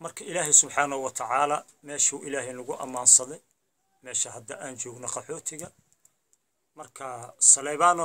marka ilaahay subxaanahu wa tacaala meeshuu ilaahay nagu ammaansaday meesha hadda aan joogno qaxootiga marka saleybano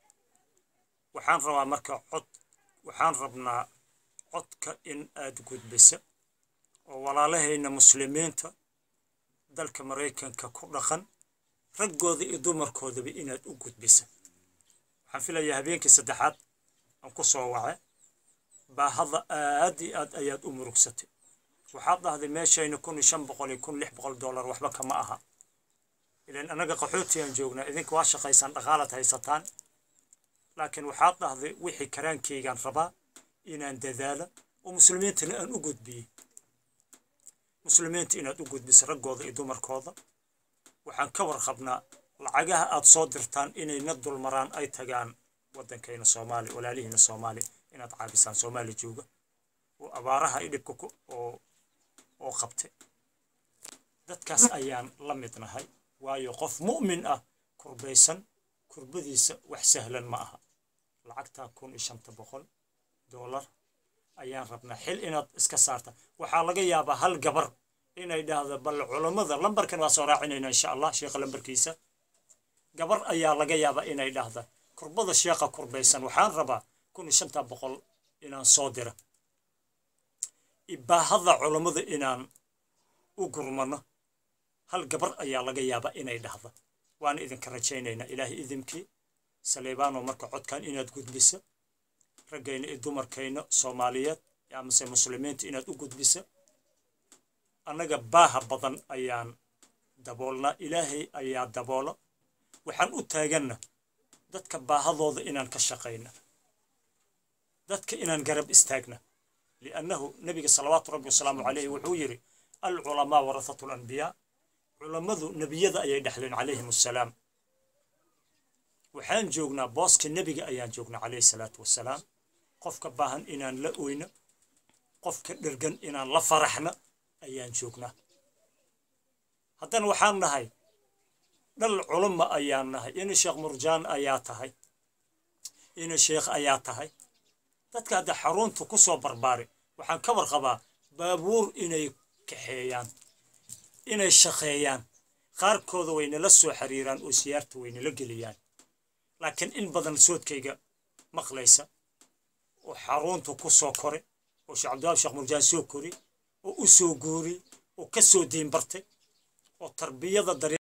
waxaan rabaa marka cod waxaan rabnaa codka in aad gudbisa oo walaalahayna muslimiinta dalka maraykanka ku dhaqan raggooda iyo dumarkoodaba inaad u gudbisa waxaan filayaa habeenkii saddexaad aan ku soo wace baahada aad iyo aad ayaad u murugsatay waxaad dhahday meeshayna kun iyo shan boqol iyo kun lix boqol dollar waxba kama aha ilan annaga qaxootigaan joognaa idinka waa shaqaysaan dhaqaalaad haysataan laakiin waxaad dhahday wixii karaankaygaan rabaa inaan dadaalo oo muslimiintana aan u gudbiyey muslimiinta inaad u gudbiso raggooda iyo dumarkooda waxaan ka warqabnaa lacagaha aad soo dirtaan inayna dulmaraan ay tagaan waddankayna soomaali walaalihiina soomaali inaad caabisaan soomaali jooga oo abaaraha i dhibka oo oo qabtay dadkaas ayaan la mid nahay waayo qof mu'min ah kurbaysan kurbadiisa wax sahlan ma aha lacagtaa kun iyo shanta boqol dollar ayaan rabnaa xil inaad iska saarta waxaa laga yaabaa hal gabar inay dhahdo bal culammada lambarkan waa soo raacinayna insha allah sheekha lambarkiisa gabar ayaa laga yaabaa inay dhahda kurbada sheekha kurbaysan waxaan rabaa kun iyo shanta boqol inaan soo dira ibaahada culammada inaan u gurmano hal gabar ayaa laga yaabaa inay dhahda waana idinka rajaynaynaa ilaahay idinkii saleebaano marka codkan inaad gudbisa raggayna iyo dumarkayna soomaaliyeed amase muslimiinta inaad u gudbisa annaga baaha badan ayaan daboolnaa ilaahay ayaa daboola waxaan u taaganna dadka baahadooda inaan ka shaqayna dadka inaan garab istaagna liannahu nebiga salawaatu rabbi wasalaamu calayhi wuxuu yidhi alculamaa warahatu alanbiyaa culammadu nebiyada ayay dhexleen calayhim assalaam waxaan joognaa booska nebiga ayaan joognaa calayhi salaatu wassalaam qofka baahan inaan la oyno qofka dhergan inaan la faraxna ayaan joognaa haddana waxaan nahay dhal culumma ayaan nahay ina sheekh murjaan ayaa tahay ina sheekh ayaa tahay dadka hadda xarunta ku soo barbaari waxaan ka warqabaa baabuur inay kaxeeyaan inay shaqeeyaan qaarkooda waynala soo xiriiraan oo siyaarta waynala geliyaan laakiin in badan soodkayga maqlaysa oo xarunta ku soo kore oo sheekh cabdiwaab sheekh murjaan soo kori oo u soo guuri oo ka soo diin bartay oo tarbiyada